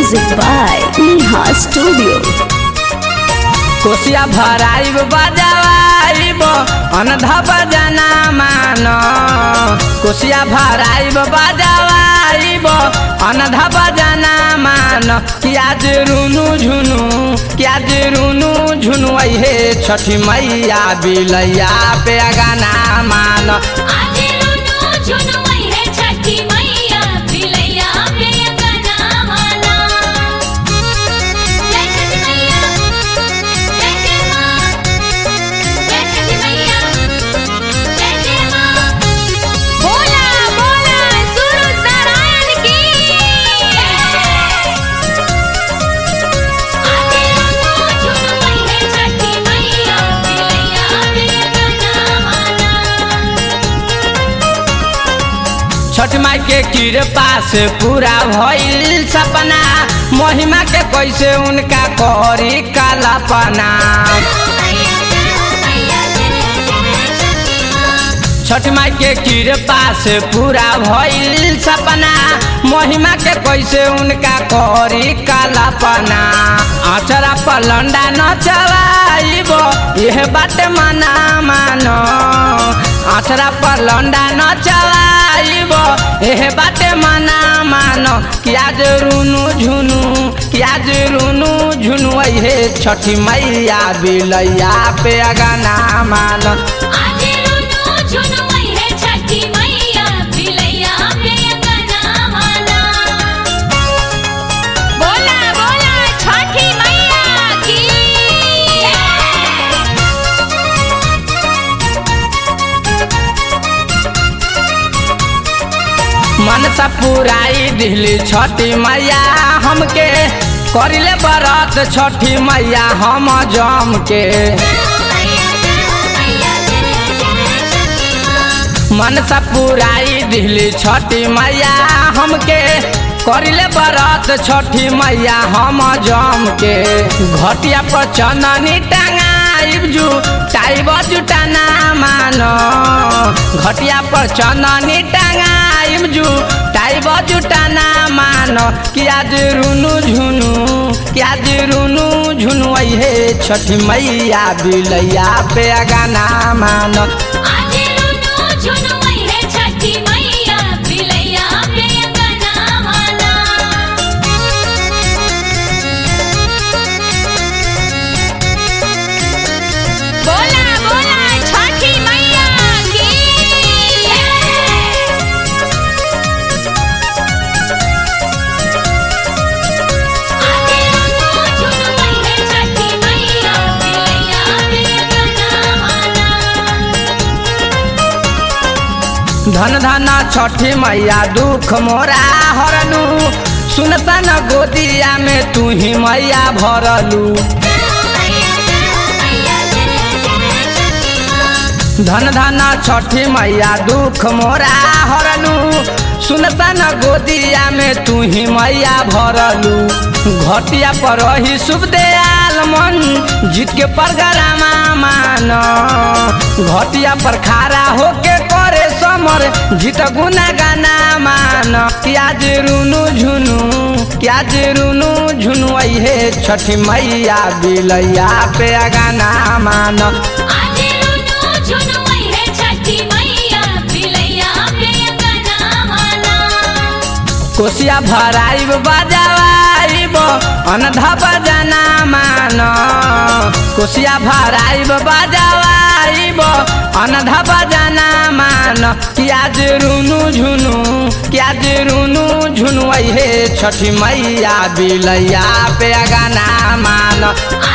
Music by Neha Studio. कोसिया भराइब बजावाइब अनधा बजना मान कोसिया भराइब बजावाइब अनधा बजना मान कियाज रुनु झुनु कियाज रुनु झुनु हे छठी मैया बिलैया पे गाना मान आजे रुनु झुनु वही है छठी मैया बिलैया पे गाना माना जय छठी मैया जय जय माँ जय छठी मैया जय जय माँ बोला बोला सूरज नारायण की आजे रुनु झुनु वही है छठी मैया बिलैया पे गाना माना छठ माई के कृपा से पूरा भइल सपना महिमा के कैसे उनका करी कालापना छठ माई के कृपा से पूरा भइल सपना महिमा के कैसे उनका करी कालापना अचरा पलंडा न चलाइब यह बात मना मानो अचरा पलंडा न चलाइब यह बात मना मानो किया रुनु झुनु किया रुनु झुनु हे छठी मैया बिलैया पे गाना मानो आजे रुनु झुनु वही है छठी मैया बिलैया पे गाना माना बोला बोला छठी मैया की मनसा पुराई दिली छठी मैया हमके करिले बरत छठी मैया हम जम के मनसा पुराई दिली छठी मैया हमके करिले बरत छठी मैया हम जम के घटिया पर चननी टंगाइब जू टाइब जुटाना मानो घटिया पर चननी टंगाइब जू टाइब जुटाना मानो किया रुनु झुनु किया रुनु झुनु हे छठी मैया बिलैया पे गाना मानो आजे रुनु झुनु वही है छठी मैया बिलैया पे गाना माना बोला बोला छठी मैया की आजे रुनु झुनु वही है छठी मैया बिलैया पे गाना माना धन धन छठी मैया दुख मोरा हरलू सुनता न गोदिया में तू ही मैया भरलू धन धन छठी मैया दुख मोरा हरलू सुनता न गोदिया में तू ही मैया भरलू घटिया पर ही शुभ दयाल मन जीत के परगरामा मान घटिया पर खारा होके करे समर जीत गुना गाना मान क्याज रुनु झुनु क्याज रुनु झुनु हे छठी मैया बिलैया पे गाना मान आजे रुनु झुनु वही है छठी मैया बिलैया पे गाना माना कोसिया भराइब बजावाइब अनधा बजना मान कोसिया भराइब बजावाइब अनधा बजना मान कियाज रुनु झुनु कियाज रुनु झुनु हे छठी मैया बिलैया पे गाना मान